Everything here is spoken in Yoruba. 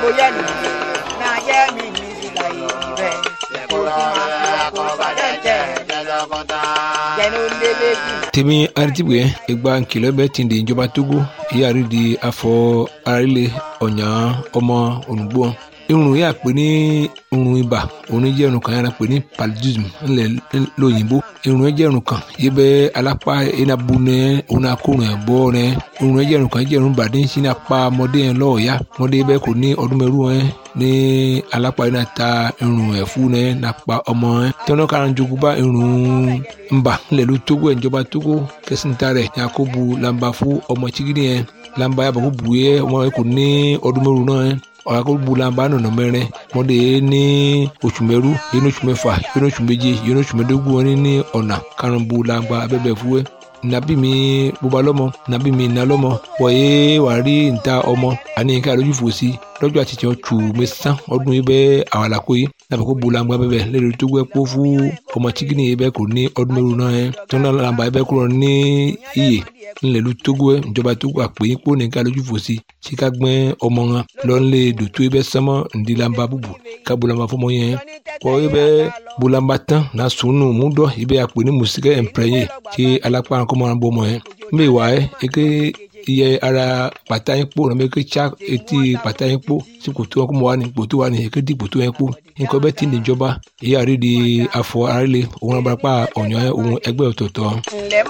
bóyá nìyí náà yẹ mi ní ìlà ìbẹ̀ kó tí máa fi wà kó padà jẹ́ jẹ́nu lélẹ́bí. tèmi aritibue egba nkìlọ̀ bẹ ti di ìjọba togo ìyáàrí di afọ arílẹ̀ ọ̀nyà ọmọ olùgbò irun yà pé ní irun ibà òun jẹ́ irun kan yàrá pé ní paludism ńlẹ̀ lóyìnbó irun jẹ́ irun kan yìí bẹ́ alápá enabu nẹ òun akórun ẹ̀ bọ́ nẹ irun jẹ́ irun kan jẹ́ irun bàdé ń sin apá ọmọdé yẹn lọ́ọ̀ọ́yá ọmọdé bẹ́ẹ̀ kò ní ọdún mẹ́rù ẹ̀ ní alápá yìí náà ta irun ẹ̀ fún nẹ nàpa ọmọ ẹ̀ tẹ́wọ́n kára ń jogún bá irun ńbà ńlẹ̀ ló tógó ẹ̀ ìjọba tógó kẹsìntà rẹ̀ yakubu lamba fún ọmọ chigidi yẹn lamba yàbọ̀ kó bu yẹ ọmọ yẹn kò ní ọdún mẹ́rù náà ẹ̀ ọ̀rọ̀ bulamba nọ̀nà mẹ́rin mọ́dé ní oṣù mẹ́rú yẹn oṣù mẹ́fà yẹn oṣù méje yẹn oṣù mẹ́dógún wọn ní ọ̀nà karùn-ún bulamba abẹ́bẹ̀ fúwẹ́ nabi mi bóba lọ́mọ nabi mi iná lọ́mọ wọ̀nyé wàá rí níta ọmọ àní ká lójú fò sí lọ́jọ́ àti tiẹ̀ tù mí sán ọdún yìí bẹ́ẹ̀ àwọn àlàkó yìí nàbẹ̀ kó bulamba bẹ́ẹ̀ lẹ́nu tó gbẹ́ kó fún ọmọ chikini yìí bẹ́ẹ̀ kò ní ọdún mẹ́rù náà yẹn tó náà làǹbà yìí bẹ́ẹ̀ kúrò ní iyè ńlẹ̀lú togo ẹ̀ ìjọba togo àpè yín kó nìkan lójú fò sí tí ká gbẹ́ ọmọ wọn lọ́nlẹ̀ dòtó ẹ bẹ́ sánmọ́ ńdílamba búbu ká bolamba fọmọ yẹn kọ́ ẹ bẹ́ bolamba tán na sunu múdọ̀ ẹ bẹ́ àpè ní mùsíkẹ́ ẹ̀ǹpẹ̀rẹ̀yẹ tí alápá kọ́mọ náà bọ́ ọmọ yẹn mbẹ́ wà ẹ́ eke iye ara pàtà yín kpó nàbẹ́ eke tsa etí pàtà yín kpó tí kòtò wọn kó mọ wà ní kòtò wà ní eke di kòtò yẹn kpó nǹkan bẹ́ẹ̀ ti níjọba èyí àrídìí afọ àrílẹ̀ òun abúlápá ọ̀nyọ́ òun ẹgbẹ́ ọ̀tọ̀ọ̀tọ̀. ǹlẹ́